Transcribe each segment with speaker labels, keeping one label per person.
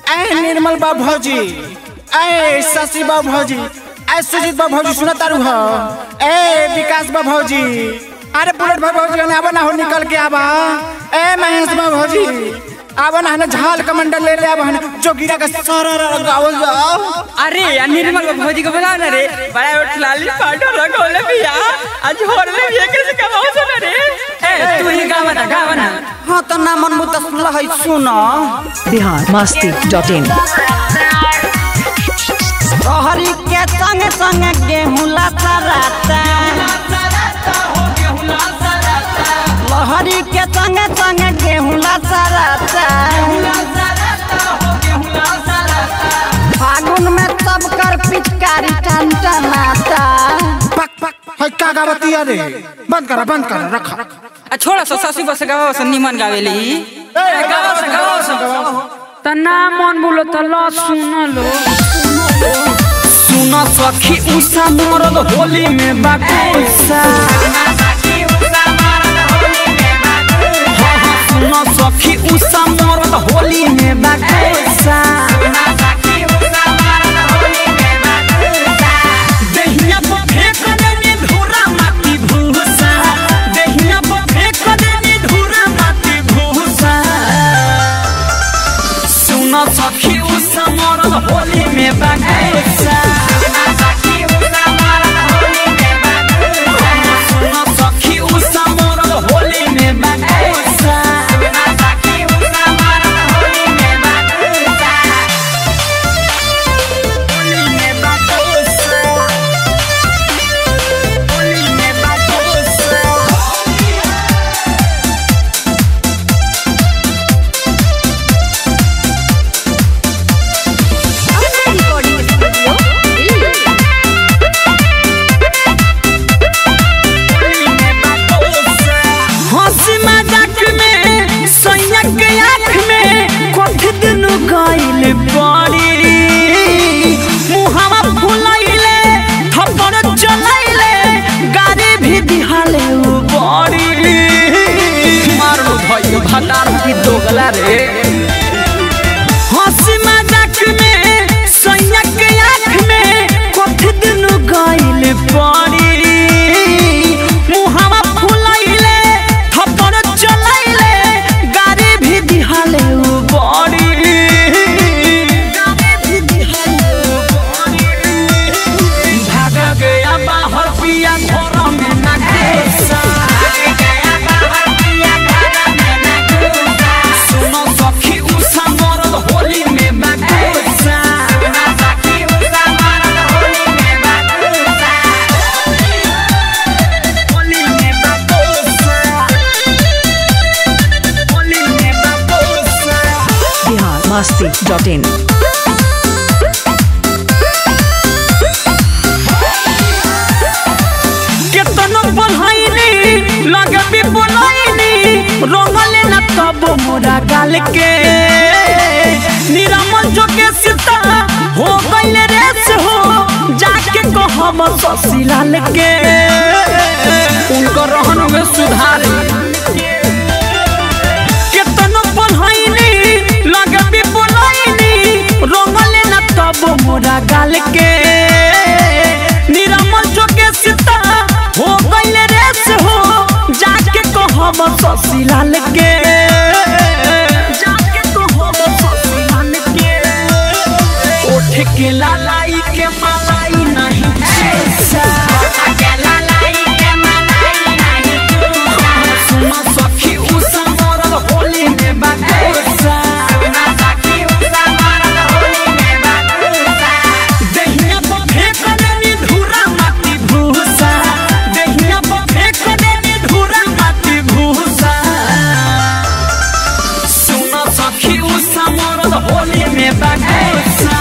Speaker 1: ए निर्मल बा भौजी ए शशि बा भौजी ए सुजीत बा भौजी सुना तारू हो ए विकास बा भौजी अरे बुलेट बा भौजी आवा ना हो निकल के आवा ए महेश बा भौजी आवा ना हने झाल कमंडल ले ले आवा हने जोगिरा का सरर गावल जाओ
Speaker 2: अरे यार निर्मल भौजी को बुलाओ ना रे बड़ा उठ लाली पाटो रखोले भैया आज होरले भैया कैसे कमाओ सुना रे ए तू ही गावा ना गावा ना
Speaker 1: हां तो ना मन मुत सुनला है सुनो
Speaker 3: बिहार मस्ती डॉट इन
Speaker 4: तोहरी के संग संग गेहूं लसराता लहरी के संग संग गेहूं लसराता फागुन में सब कर पिचकारी टन टनाता
Speaker 1: पक पक है का गावती अरे बंद करा बंद करा रखा
Speaker 2: आ छोड़ा सो ससी बस गावा सो निमन गावेली गावा सो गावा सो
Speaker 5: तना मन बोलो त ल सुन लो
Speaker 4: सुन सखी उषा मरद होली में बाकुसा सुन सखी उषा मरद होली में बाकुसा देहिया पर फेंक देनी धूरा माटी भूसा देहिया पर फेंक देनी धूरा माटी भूसा सुन सखी उषा मरद होली में बाकुसा सुन सखी उषा मरद होली में बाकुसा होली में बाकुसा होली में बाकुसा हंसी मजाक में सैया के आँख में कथी दुनु गइल पड़ी मुहावा फुलाइले थप्पड़ चलाइले गाड़ी भी दिहाले उ बड़ी मारो भाई भतार की दोगला रे हंसी मजाक में सैया के आँख में कथी दुनु गइल पड़ी मुहावा फुलाइले थप्पड़ चलाइले गाड़ी भी दिहाले उ बड़ी गाड़ी भी दिहाले उ बड़ी भाग गया बाहर पिया घर में ना घुसा सुनो सखी उषा मरद होली में बाकुसा होली में बाकुसा होली में बाकुसा
Speaker 3: बिहार मस्ती डॉट इन
Speaker 4: केतनो बढ़ाइनी लगे भी बोलाइनी रोमले न तब मोरा गाल के निरामल जो के सीता हो गइले रेस हो जाके कहब ससीलाल के उनको रहन में सुधार केतनो बढ़ाइनी लगे भी बोलाइनी रोमले न तब मोरा गाल के निरामल जो के सीता हो गइले रेस हो जाके कहब ससीलाल के जाके कहब ससीलाल के ओठ के लालाई के मलाई नहीं छेसा सुनो सखी उषा मरल होली में बाकुसा देहिया पर फेंक देनी धूरा माटी भूसा देहिया पर फेंक देनी धूरा माटी भूसा सुनो सखी उषा मरल होली में बाकुसा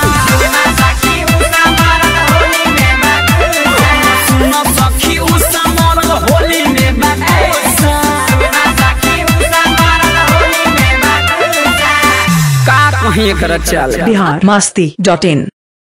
Speaker 4: सुनो सखी उषा मरल होली में बाकुसा का कहीं एकर चाल
Speaker 3: बिहार मस्ती डॉट इन